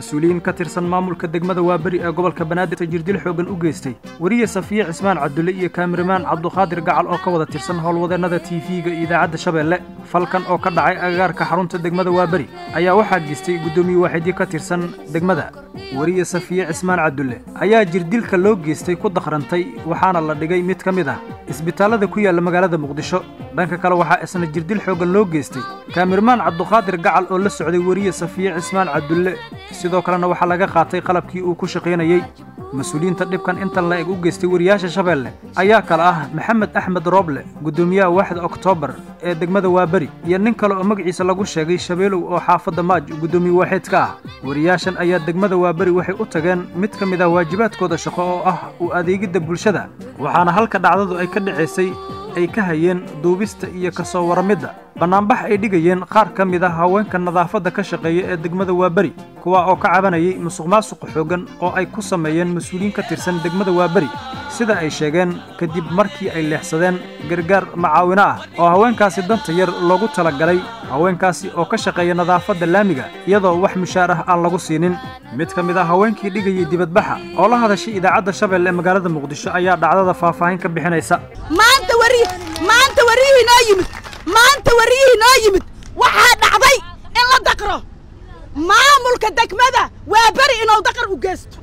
mas-uuliyiin ka tirsan maamulka degmada waaberi ee gobolka banaadir jirdil xoogan u geystay weriye safiye cismaan cabdulle iyo kaamiramaan cabduqaadir gacal oo ka wada tirsan howlwadeennada tv-ga iyo idaacadda shabeelle falkan oo ka dhacay agagaarka xarunta degmada waaberi ayaa waxaa geystay guddoomiye waaxidyo ka tirsan degmada weriye safiye cismaan cabdulle ayaa jirdilka loo geystay ku dakhrantay waxaana la dhigay mid ka mid ah isbitaallada ku yaalla magaalada muqdisho dhanka kale waxaa isna jirdil xoogan loo geystay kaamirmaan cabduqaadir gacal oo la socday weriye safiye cismaan cabdulle sidoo kalena waxaa laga qaatay qalabkii uu ku shaqaynayey mas-uuliyiinta dhibkan intan la eg u geystay weriyaasha shabeelle ayaa kale ah maxamed axmed rooble guddoomiyaha waaxda oktoobar ee degmada waaberi iyo nin kale oo magaciisa lagu sheegay shabeelow oo xaafadda maaj guddoomiye waaxeed ka ah weriyaashan ayaa degmada waaberi waxay u tageen mid ka mid ah waajibaadkooda shaqo oo ah u adeegidda bulshada waxaana halka dhacdadu ay ka dhacaysay ay ka hayeen duubista iyo ka soo waramidda bannaanbax ay dhigayeen qaar ka mid ah haweenka nadaafadda ka shaqeeya ee degmada waaberi kuwa oo ka cabanayay musuqmaasuqa xooggan oo ay ku sameeyeen mas-uuliyiin ka tirsan degmada waaberi sida ay sheegeen kadib markii ay leexsadeen gargaar macaawino ah oo haweenkaasi danta yar loogu talagalay haweenkaasi oo ka shaqeeya nadaafadda laamiga iyadoo wax mushaar ah aan lagu siinin mid ka mid ah haweenkii dhigayay dibadbaxa oo la hadashay idaacadda shabeelle ee magaalada muqdisho ayaa dhacdada faahfaahin ka bixinaysa maanta wari maanta wariyihii noo yimid maanta wariyihii noo yimid waxaa dhacday in la daqro maamulka degmada waa beri inuu daqar u geysto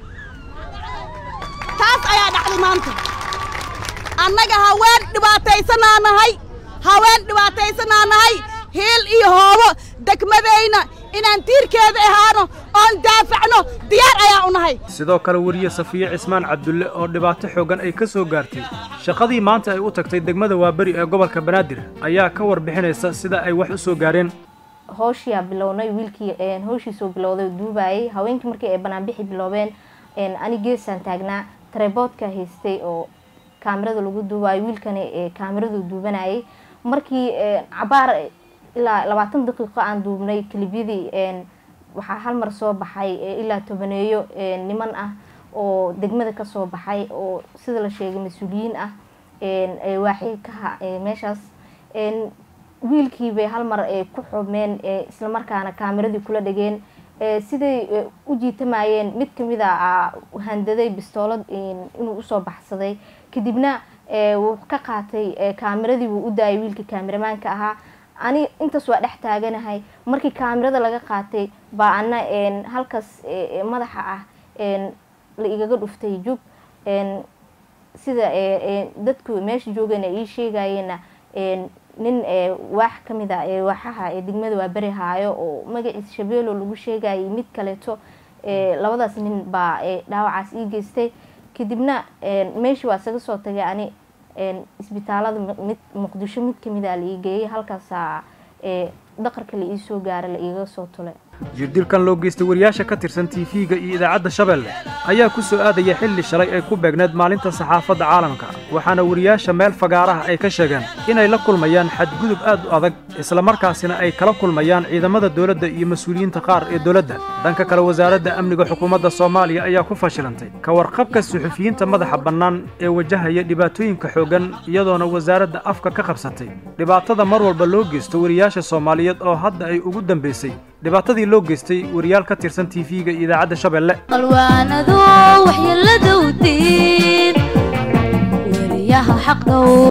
taas ayaa dhacday maanta annaga haween dhibaataysanaa nahay haween dhibaataysanaa nahay hiil iyo hoobo degmadayna inaan tiirkeeda ahaano oon daafacno diyaar ayaa u nahay sidoo kale weriye safiye cismaan cabdulle oo dhibaato xooggan ay ka soo gaartay shaqadii maanta ay u tagtay degmada waaberi ee gobolka banaadir ayaa ka warbixinaysa sida ay wax u soo gaareen howshiyaa bilownay wiilkii howshiisoo bilowday duubayay haweenkii markii ay banaanbixi biloobeen ani geesaan taagnaa treboodka haystay oo kaamirada lagu duubayo wiilkani kaamiradu duubanayay markii cabaar ilaa labaatan daqiiqo aan duubnay kalibyadii waxaa hal mar soo baxay ilaa tobaneeyo niman ah oo degmada kasoo baxay oo sida la sheegay mas-uuliyiin ah waaxi ka meeshaas wiilkii bay hal mar ku xubmeen islamarkaana kaamiradii kula dhegeen siday u jiitamayeen mid kamid a handaday bistoolad inuu usoo baxsaday kadibna wuu ka qaatay kaamiradii wuu u daayay wiilkii kaamiramaanka ahaa ani intaas waa dhex taaganahay markii kaamirada laga qaatay baa ana halkaas madaxa ah la igaga dhuftay jug sida dadku meesha joogeen ay ii sheegayeena nin waax kamid a waaxaha degmada waa beri haayo oo magaciisa shabeelo lagu sheegayay mid kaleeto labadaas nin baa dhaawacaas ii geystay kadibna meeshii waa isaga soo tagay ani isbitaalada mid muqdisho mid kamid a la ii geeyay halkaasaa daqarka la iisoo gaara la iiga soo tulay jirdilkan loo geystay wariyaasha ka tirsan tv-ga iyo idaacadda shabeelle ayaa ku soo aadaya xilli shalay ay ku beegneed maalinta saxaafadda caalamka waxaana wariyaasha meel fagaaraha ay ka sheegeen inay la kulmayaan xadgudub aad u adag islamarkaasina ay kala kulmayaan ciidamada dowladda iyo mas-uuliyiinta qaar ee dowladda dhanka kale wasaaradda amniga xukuumadda soomaaliya ayaa ku fashilantay ka warqabka suxufiyiinta madaxa bannaan ee wajahaya dhibaatooyinka xooggan iyadoona wasaaradda afka ka qabsatay dhibaatada mar walba loo geysto wariyaasha soomaaliyeed oo hadda ay ugu dambaysay dhibaatadii loo geystay wariyaal ka tirsan tv-ga iyo idaacadda shabeelle qalwaanado waxyeelladowdiin weriyaha xaq dhow